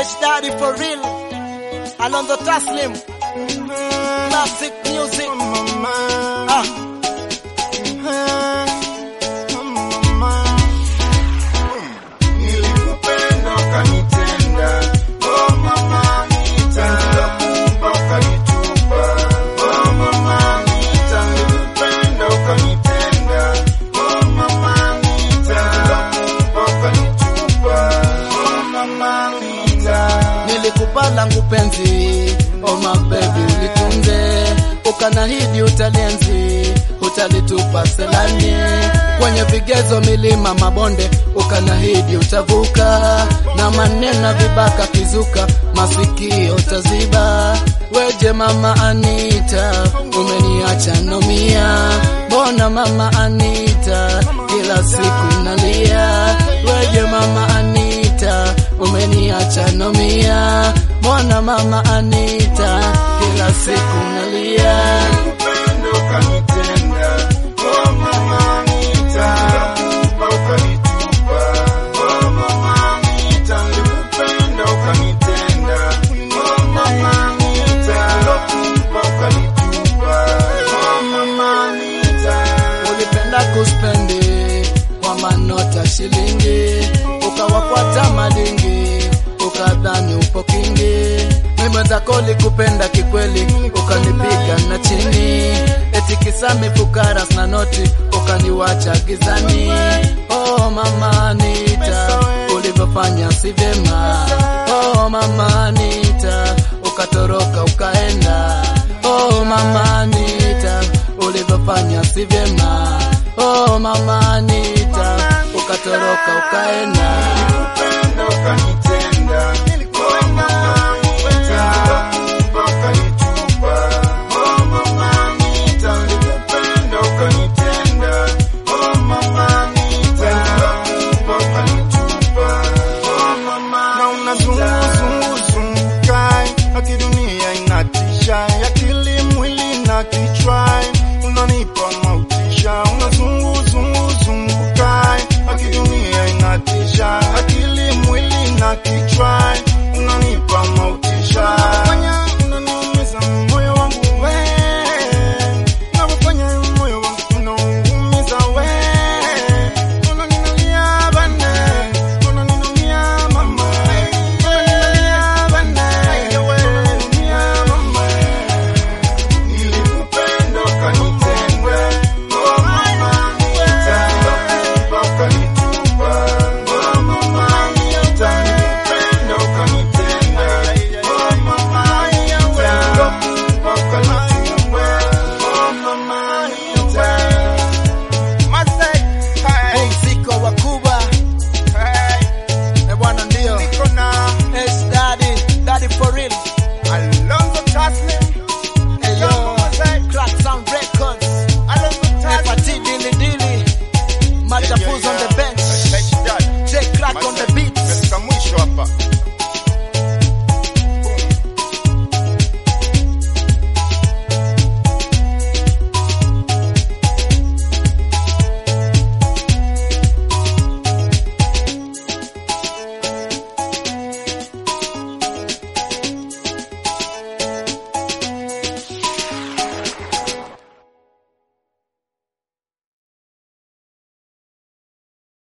H Daddy for real. Alonzo Taslim. Classic music. Ah. Nilikupenda ukanitenda, oh mama Anita. Nikakupa ukanitupa, oh mama Anita. Nilikupenda ukanitenda, oh mama Anita. Nikakupa ukanitupa, oh mama Anita. Nilikupa langu penzi, oh my baby ulitunze, ukanahidi utalienzi, utalitupa selani kwenye vigezo, milima, mabonde, ukanahidi utavuka, na maneno vibaka kizuka, masikio utaziba. Weje mama Anita, umeniacha nomia, mbona mama Anita, kila siku nalia. Weje mama Anita, umeniacha nomia, mbona mama Anita, kila siku nalia. Nilikupenda ukanitenda, oh mama Anita. Nikakupa ukanitupa, oh mama Anita. Nilikupenda ukanitenda, oh mama Anita. Nikakupa ukanitupa, oh mama Anita. Ulipenda kuspendi kwa manota shilingi, ukawafuata madingi, ukadhani upo kingi. Mimi zako likupenda kikweli, ukanipiga na chini, eti kisa mifukara na noti, ukaniwacha gizani. Oh mama Anita, ulivyofanya si vyema. Oh mama Anita, ukatoroka ukaenda. Oh mama Anita, ulivyofanya si vyema. Oh mama Anita, ukatoroka ukaenda. Nilikupenda ukanitenda,